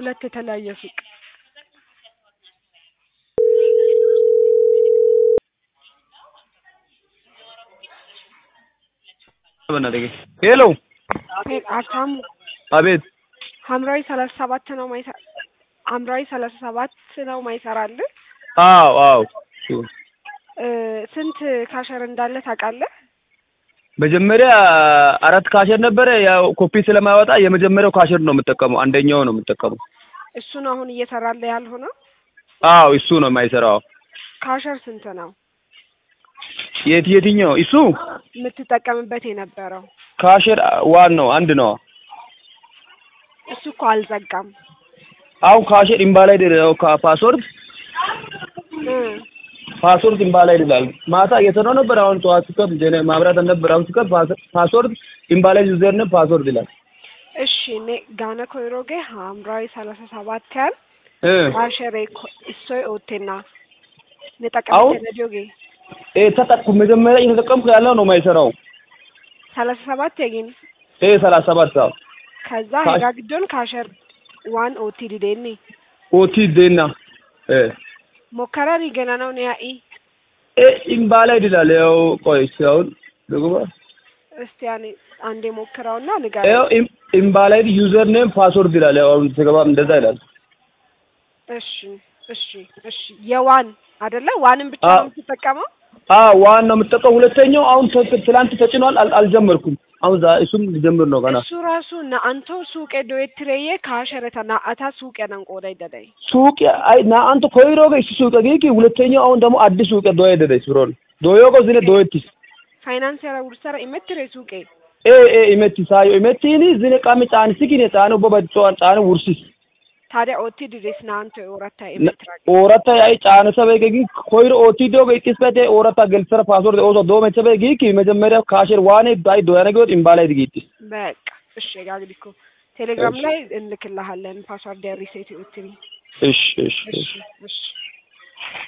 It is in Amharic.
ሁለት የተለያየ ሱቅ ሄሎ ሀብታሙ አቤት ሐምራዊ ሰላሳ ሰባት ነው ማይሰ ሐምራዊ ሰላሳ ሰባት ነው ማይሰራልህ አዎ አዎ እ ስንት ካሸር እንዳለ ታውቃለህ? መጀመሪያ አራት ካሸር ነበረ ያው ኮፒ ስለማያወጣ የመጀመሪያው ካሸር ነው የምጠቀመው አንደኛው ነው የምጠቀመው እሱ ነው አሁን እየሰራልህ ያልሆነው። አዎ እሱ ነው የማይሰራው ካሸር ስንት ነው የት የትኛው እሱ የምትጠቀምበት የነበረው? ካሸር ዋን ነው አንድ ነው እሱ እኮ አልዘጋም። አሁን ካሸር ኢምባላይድ ነው ፓስወርድ እ ፓስወርድ ኢምባላይድ ይላል ማታ እየሰራው ነበር አሁን ጠዋት ስከብ ጀነ ማብራት ነበር አሁን ስከብ ፓስወርድ ኢምባላይድ ዩዘር ነው ፓስወርድ ይላል እሺ እኔ ጋነ ኮይሮጌ ሐምራዊ ሰላሳ ሰባት ያል እ ካሸሬ እሶይ ኦቴና አሁን ነጠቀምቴ ነጆጌ ኤ ተጠቅኩ መጀመሪያ እየተጠቀምኩ ያለው ነው የማይሰራው ሰላሳ ሰባት የጊን ኤ ሰላሳ ሰባት ሰው ከዛ ካሽ- ሄጋ ግዶን ካሸር ዋን ኦቲ ዲዴኒ ኦቲ ዴና እ ሞከራሪ ገና ነው ኒያኢ ኤ ኢምባላይድ ይላል ያው ቆይ እስኪ አሁን ልግባ እስቲ ያኔ አንዴ ሞክረውና ንገረኝ። ያው ኢም- ኢምባላይድ ዩዘር ኔም ፓስወርድ ይላል ያው አሁን ስገባ እንደዛ ይላል እሺ እሺ እሺ የዋን አይደለ ዋንን ብቻ አዎ። ነው የምትጠቀመው? አ ዋን ነው የምጠቀው ሁለተኛው አሁን ተ- ትላንት ተጭኗል አል- አልጀመርኩም አሁን ዛ እሱም ልጀምር ነው ገና እሱ ራሱ ናአንቶ ሱቄ ዶየትሬዬ ካሸረተ ናአታ ሱቄ ነንቆዳ ይደዳይ ሱቅ አይ ና አንተ ኮይሮ ገ እሱ ሱቅ ጌኪ ሁለተኛው አሁን ደግሞ አዲስ ሱቅ ዶየ ደደ ስሮን ዶዮ ጎ ዝነ ዶየቲስ ፋይናንስ ያራ ውርሰራ ኢሜትሬ ሱቄ ኤ ኤ ኢሜቲ ሳዮ ኢሜቲኒ ዝነ ቃሚ ጫን ሲኪኔ ጫኑ ቦበጮን ጫኑ ውርሲስ ታዲያ ኦቲ ዲዴስ ናአንቶ ኦረታ ኢሜትራ ኦረታ አይ ጫነ ሰበ ገጊ ኮይሮ ኦቲ ዶ ገ ቅስበቴ ኦረታ ገልሰረ ፓስወርድ ኦሶ ዶ መቸበ ጌኪ መጀመሪያ ካሽር ዋኔ ዳይ ዶ ያነገው ኢምባላይ ድጊቲስ በቃ እሺ ጋግዲኮ ቴሌግራም እሺ። ላይ እንልክልሃለን ፓስዋርድ ሪሴት ኦቲ እሺ እሺ እሺ እሺ እሺ